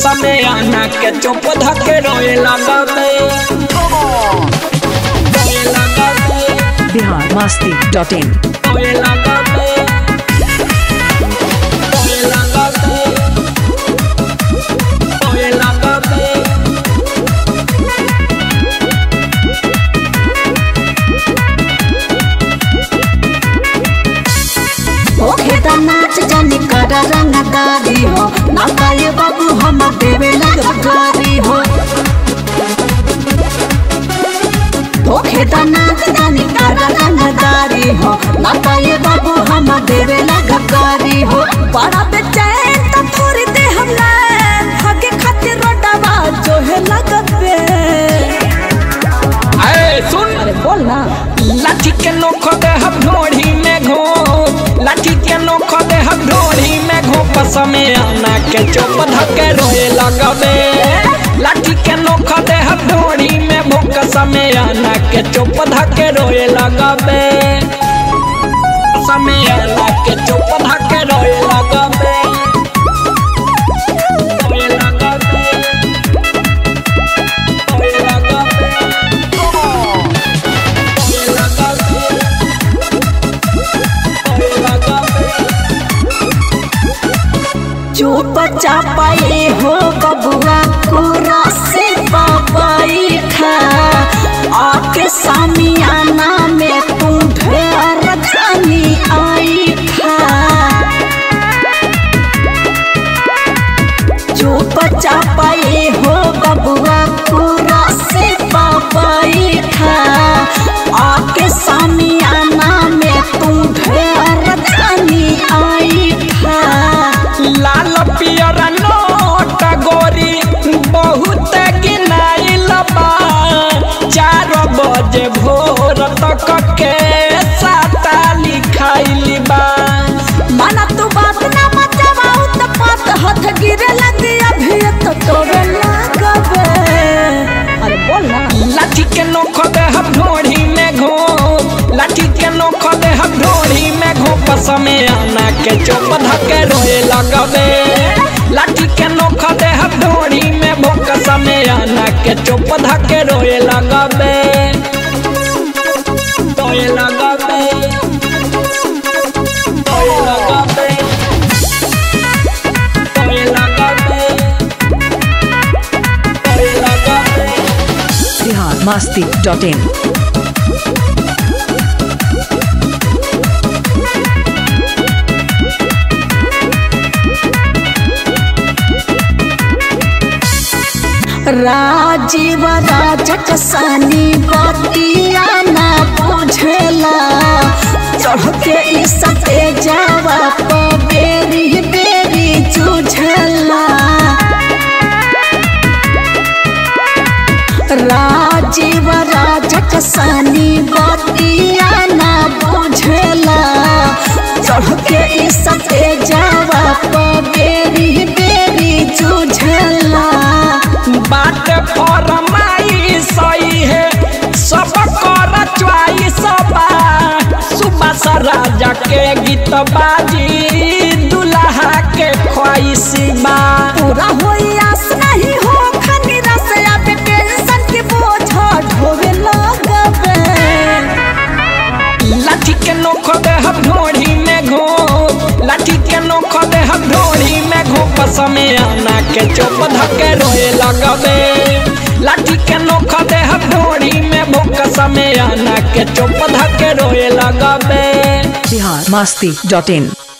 समय आना के चुप धके रोए लगबे रोए लगबे बिहार मस्ती डॉट इन रोए लगबे रोए लगबे रोए लगबे ओखे त नाच जानी कर रंगदारी हो ना पाए बाबू हम देवे लगकारी हो ओखे त नाच जानी कर रंगदारी हो ना पाए बाबू हम देवे लगकारी हो बड़ा बेचैन त थोड़ी दे हम लाइन हके खातिर रोडवा जो है लगबे अरे सुन अरे बोल ना लाठी के नोख दे हम ढोढ़ी में घो लाठी के नोख दे हम ढोढ़ी में घो समय आना के चुप धके रोए लगबे लाठी के नोख दे हम ढोढ़ी में भूख समय आना के चुप धके रोए लगबे समय आना के चुप धके रोए लगबे रोए लगबे रोए लगबे चुप चापाए हो बबुआ कुरा से पापाई खा आके सामियाना में तू ढेर जानी आई खा चुप चापाए हो बबुआ कुरा से पापाई खा आके सामियाना में तू ढेर जानी आई खा लाल पियर नोट गोरी बहुत गिनाइल बा चार बजे भोर तक के साता लिखाइल बा माना तू बात ना मचावाऊ त पात हाथ गिरे लगी अभी तो तोरे लागबे अरे बोल ना लाठी के नोख दे हम ढोढ़ी में घो लाठी के नोख दे हम ढोढ़ी में घो समय आना के चुप धके रोए लगबे लाठी के नोख दे हम ढोढ़ी में भूख समय आना के चुप धके रोए लगबे रोए लगबे रोए लगबे रोए लगबे रोए लगबे बिहार मस्ती डॉट इन राजीव राजक सनी बतिया ना बुझेला चढ़ के ई सते जावा प बेरी बेरी जुझेला राजीव राजक सनी बतिया ना बुझेला चढ़ के ई सते जावा प बेरी बेरी जुझेला बात फरमाई सही है सब कर च्वाइस बा सुबह सा राजा के गीत बाजी दुल्हा के ख्वाइश बा पूरा होई आस नहीं हो खनी रस अब टेंशन के बोझ ढोवे लगबे लाठी के नोख दे हम ढोढ़ी में घो लाठी के नोख दे हम ढोढ़ी में घो समय आना के चुप धके रोए लगबे लाठी के नोख दे हम ढोढ़ी में भूख समय आना के चुप धके रोए लगबे बिहार मस्ती डॉट इन